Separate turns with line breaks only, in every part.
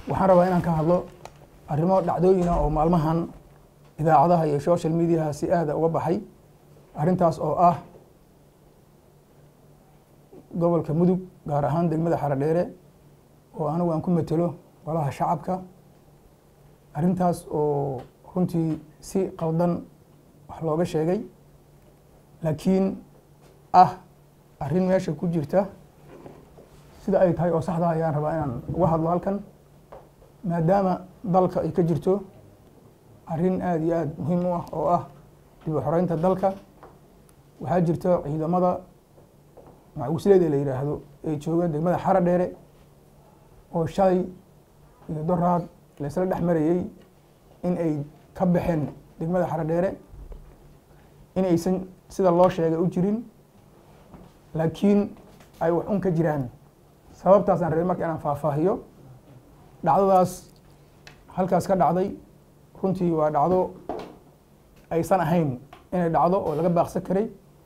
waxaan rabaa inaan ka hadlo arrimo dhacdooyina oo maalmahan idaacadaha iyo social mediaha si aada uga baxay arrintaas oo ah gobolka mudug gaar ahaan degmada xaradheere oo anigu aan ku matelo golaha shacabka arrintaas oo runtii si qaldan wax looga sheegay laakiin ah arrin meesha ku jirta sida ay tahay oo saxda ayaan rabaa inaan uga hadlo halkan maadaama dalka ay ka jirto arrin aada iyo aada muhiim u ah oo ah dib u xoreynta dalka waxaa jirta ciidamada macuusleed ee la yidhaahdo ee jooga degmada xara dheere oo shalay iyo doraad laysla dhex marayey in ay ka baxeen degmada xara dheere in aysan sida loo sheegay u jirin laakiin ay wax un ka jiraan sababtaasaan rabay marka inaan faahfaahiyo dhacdadaas halkaas ka dhacday runtii waa dhacdo aysan ahayn inay dhacdo oo laga baaqsan karay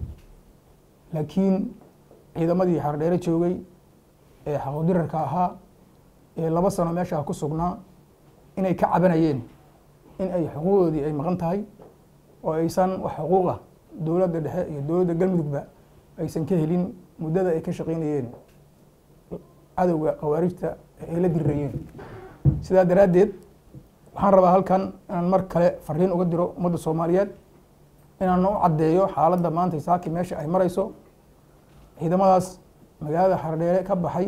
laakiin ciidamadii xardheere joogay ee xaqodirarka ahaa ee laba sano meeshaa ku sugnaa inay ka cabanayeen in ay xuquuqdoodii ay maqan tahay oo aysan wax xuquuqa dowladda dhexe iyo dowladda galmudugba aysan ka helin muddada ay ka shaqaynayeen cadowga khawaarijta ay la dirirayeen sidaa daraaddeed waxaan rabaa halkan inaan mar kale fariin uga diro ummadda soomaaliyeed inaan u caddeeyo xaaladda maanta saaki meesha ay marayso ciidamadaas magaalada xardheere ka baxay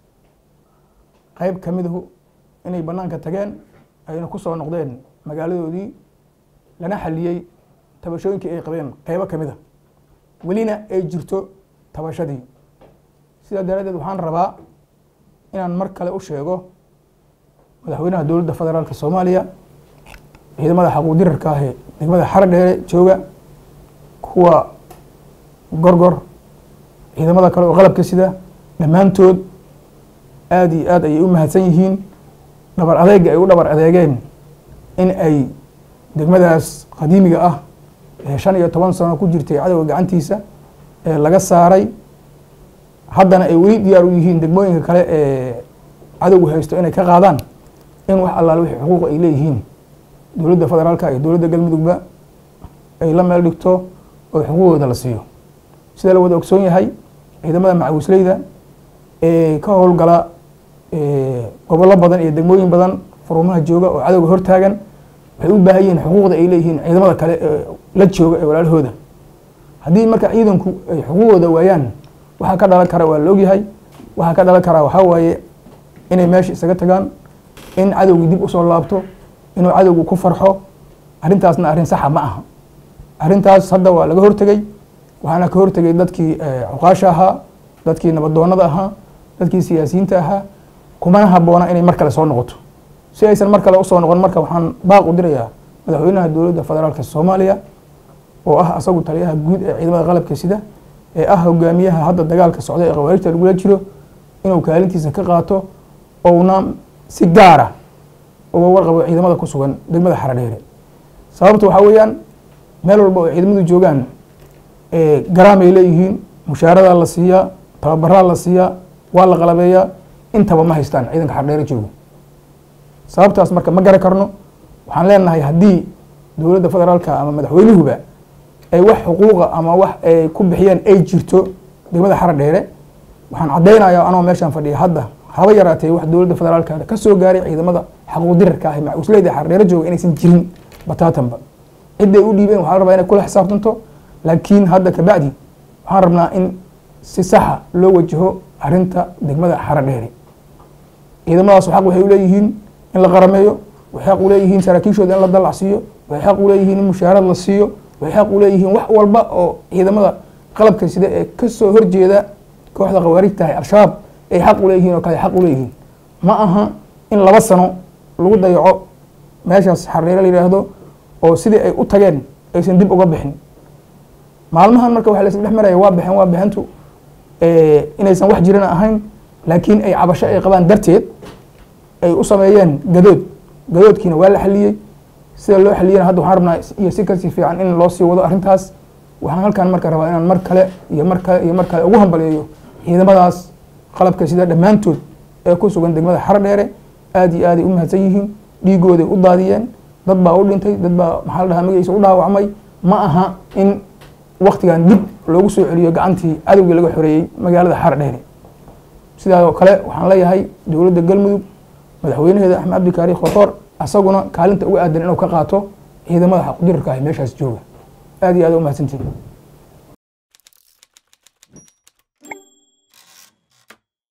qeyb ka midahu inay bannaanka tageen ayna ku soo noqdeen magaaladoodii lana xaliyey tabashooyinkii ay qabeen qeybo ka mid a welina ay jirto tabashadii sidaa daraaddeed waxaan rabaa inaan mar kale u sheego madaxweynaha dowladda federaalka soomaaliya ciidamada xaquudirarka ah ee degmada xara dheere jooga kuwa gorgor ciidamada kale oo qalabka sida dhammaantood aada iyo aad ayay u mahadsan yihiin dhabar adeega ay u dhabar adeegeen in ay degmadaas qadiimiga ah ee shan iyo toban sano ku jirtay cadowga gacantiisa ee laga saaray haddana ay weli diyaar u yihiin degmooyinka kale ee cadowgu haysto inay ka qaadaan in wax allaale wixii xuquuq ay leeyihiin dowladda federaalka iyo dowladda galmudugba ay la meel dhigto oo xuquuqooda la siiyo sida la wada ogsoon yahay ciidamada macawisleyda ee ka howlgala gobollo badan iyo degmooyin badan furumaha jooga oo cadowga hortaagan waxay u baahan yihiin xuquuqda ay leeyihiin ciidamada kale ee la jooga ee walaalahooda haddii marka ciidanku ay xuquuqooda waayaan waxaa ka dhalan kara waa la ogyahay waxaa ka dhalan karaa waxaa waaye inay meesha isaga tagaan in cadowgii dib usoo laabto inuu cadowgu ku farxo arrintaasna arrin saxa ma aha arrintaas hadda waa laga hortegey waxaana ka hortegay dadkii cuqaasha ahaa dadkii nabadoonada ahaa dadkii siyaasiyiinta ahaa kumana haboona inay mar kale soo noqoto si aysan mar kale usoo noqon marka waxaan baaq u dirayaa madaxweynaha dowladda federaalka soomaaliya oo ah asagu taliyaha guud ee ciidamada qalabka sida ee ah hogaamiyaha hadda dagaalka socda ee khawaarijta lagula jiro inuu kaalintiisa ka qaato ouna si gaara uga warqabo ciidamada ku sugan degmada xaradheere sababta waxaa weeyaan meel walba oo ciidamadu joogaan garaamay leeyihiin mushaaradaa la siiyaa tababaraa la siiyaa waa la qalabeeyaa intaba ma haystaan ciidanka xardheere joogo sababtaas marka ma garan karno waxaan leenahay haddii dowladda federaalka ama madaxweynuhuba ay wax xuquuqa ama wax ay ku bixiyeen ay jirto degmada xara dheere waxaan caddaynaya anoo meeshaan fadhiya hadda haba yaraatee wax dowladda federaalka ka soo gaaray ciidamada xaquuqdirarka ah macusleyda xara dheere jooga inaysan jirin bataatanba cidday u dhiibeen waxaa la rabaa inay kula xisaabtanto laakiin hadda kabacdi waxaan rabnaa in si saxa loo wajaho arrinta degmada xara dheere ciidamadaas xaq waxay u leeyihiin in la qarameeyo waxay xaq u leeyihiin saraakiishooda in la dallacsiiyo waxay xaq u leeyihiin in mushaarad la siiyo waxay xaq u leeyihiin wax walba oo ciidamada qalabka sida ee kasoo horjeeda kooxda khawaarijtahay al-shabaab ay xaq u leeyihiin oo kale xaq u leeyihiin ma aha in laba sano lagu dayaco meeshaas xardheere la yidhaahdo oo sidii ay u tageen aysan dib uga bixin maalmahan marka waxa laisla dhex maraya waa baxeen waa baxentu inaysan wax jirana ahayn laakiin ay cabasho ay qabaan darteed ay u sameeyeen gadood gadoodkiina waa la xaliyey sida loo xaliyana hadda waxaan rabnaa iyo si kasii fiican in loo sii wado arrintaas waxaan halkan marka rabaa inaan mar kale iyo mar kale iyo mar kale ugu hambaliyeeyo ciidamadaas qalabka sida dhammaantood ee ku sugan degmada xaro dheere aad iyo aaday u mahadsan yihiin dhiigooday u daadiyeen dad baa u dhintay dad baa maxaa la dhahaa magaciisa u dhaawacmay ma aha in waktigan dib loogu soo celiyo gacantii cadowgii laga xoreeyey magaalada xaardheere sidaa kale waxaan leeyahay dowladda galmudug madaxweynaheeda axmed cabdikaari khotoor asaguna kaalinta uga aadan inuu ka qaato ciidamada xaqdirarka ah meeshaas jooga aad iyo aad u mahadsantihin